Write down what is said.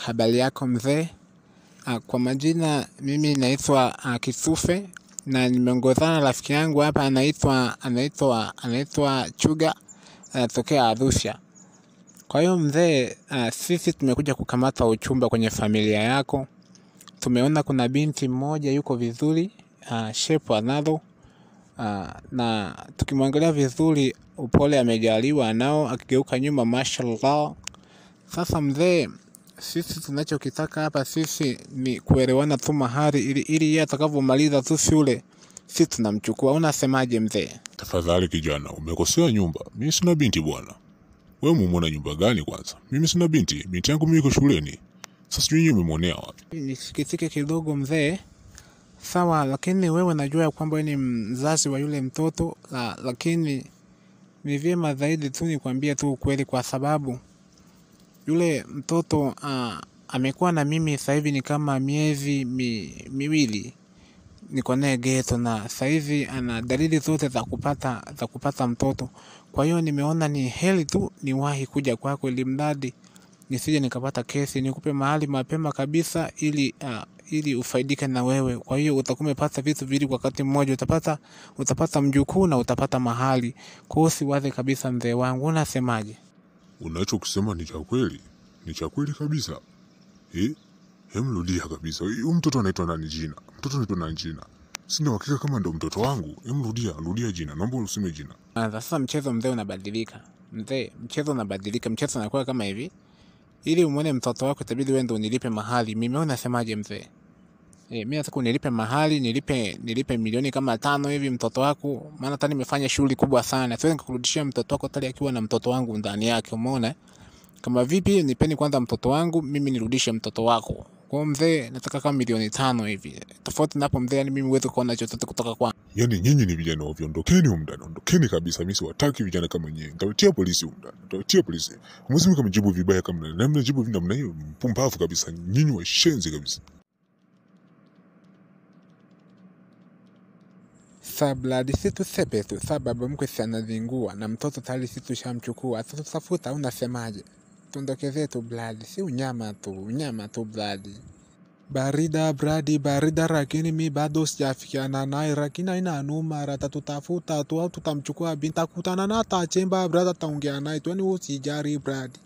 Habari yako mzee? Kwa majina mimi naitwa Kisufe na nimeongozana na rafiki yangu hapa anaitwa anaitwa anaitwa Chuga anatokea Arusha. Kwa hiyo mzee, sisi tumekuja kukamata uchumba kwenye familia yako. Tumeona kuna binti mmoja yuko vizuri, shepu analo na tukimwangalia vizuri upole amejaliwa nao akigeuka nyuma mashallah. Sasa mzee, sisi tunachokitaka hapa sisi ni kuelewana tu mahari ili ili yeye atakavyomaliza tu shule sisi tunamchukua. Unasemaje mzee? Tafadhali kijana, umekosea nyumba. Mimi sina binti bwana. Wewe umemwona nyumba gani kwanza? Mimi sina binti. Binti yangu mimi iko shuleni. Sasa sijui yeye umemwonea wapi. Nisikitike kidogo mzee. Sawa, lakini wewe najua ya kwamba wewe ni mzazi wa yule mtoto la, lakini ni vyema zaidi tu nikwambie tu ukweli kwa sababu yule mtoto ah, amekuwa na mimi sasa hivi ni kama miezi mi, miwili niko naye geto na sasa hivi ana dalili zote za kupata za kupata mtoto. Kwa hiyo nimeona ni heri tu niwahi kuja kwako ili mradi nisije nikapata kesi, nikupe mahali mapema kabisa ili uh, ili ufaidike na wewe. Kwa hiyo utakuwa umepata vitu viwili kwa wakati mmoja, utapata utapata mjukuu na utapata mahali. Kwa hiyo usiwaze kabisa mzee wangu, unasemaje? Unachokisema ni cha kweli. Ni cha kweli kabisa. Eh? Hem, rudia kabisa. Huyu mtoto anaitwa nani jina? Mtoto anaitwa nani jina? Sina uhakika kama ndo mtoto wangu. Hem, rudia, rudia jina. Naomba useme jina. Ah, Sasa mchezo mzee unabadilika. Mzee, mchezo unabadilika. Mchezo unakuwa kama hivi. Ili umwone mtoto wako itabidi wewe ndo unilipe mahali. Mimi wewe unasemaje mzee? Eh, mimi nataka unilipe mahali, nilipe nilipe milioni kama tano hivi mtoto wako, maana hata nimefanya shughuli kubwa sana. Siwezi nikakurudishia mtoto wako tali akiwa na mtoto wangu ndani yake, umeona? Kama vipi, nipeni kwanza mtoto wangu, mimi nirudishe mtoto wako. Kwa hiyo mzee, nataka kama milioni tano hivi. Tofauti na hapo mzee, yani mimi huwezi kuona chochote kutoka kwa Yaani nyinyi ni vijana ovyo, ondokeni humu ndani, ondokeni kabisa. Mimi siwataki vijana kama nyinyi. Nitawatia polisi humu ndani, nitawatia polisi. Mwezi mimi mjibu vibaya kama na mnajibu vile namna hiyo, mpumbavu kabisa. Nyinyi washenzi kabisa. Sabladi si tusepe tu, sa baba mkwe si anazingua na mtoto tayari si tushamchukua. Sasa tutafuta, unasemaje? Tuondokezee tu bladi, si unyama tu, unyama tu bladi. Barida bradi barida, lakini mi bado sijafikiana naye, lakini haina noma, rata tutafuta tu au tutamchukua binti, takutana na atachemba brada, taongea naye tu, yani usijari bradi.